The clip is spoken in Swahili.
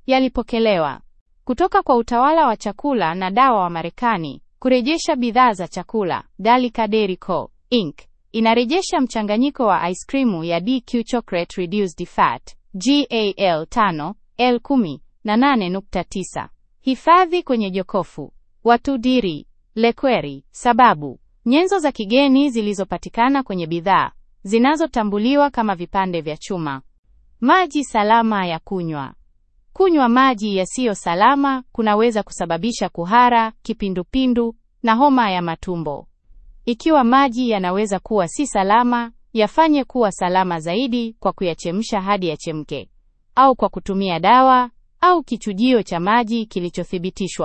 yalipokelewa kutoka kwa utawala wa chakula na dawa wa Marekani kurejesha bidhaa za chakula. Dalika Dairy Co. Inc. inarejesha mchanganyiko wa ice cream ya DQ Chocolate Reduced Fat GAL 5 L10 na 8.9. Hifadhi kwenye jokofu. Watu diri lekweri. Sababu nyenzo za kigeni zilizopatikana kwenye bidhaa zinazotambuliwa kama vipande vya chuma. Maji salama ya kunywa. Kunywa maji yasiyo salama kunaweza kusababisha kuhara, kipindupindu na homa ya matumbo. Ikiwa maji yanaweza kuwa si salama, yafanye kuwa salama zaidi kwa kuyachemsha hadi yachemke, au kwa kutumia dawa au kichujio cha maji kilichothibitishwa.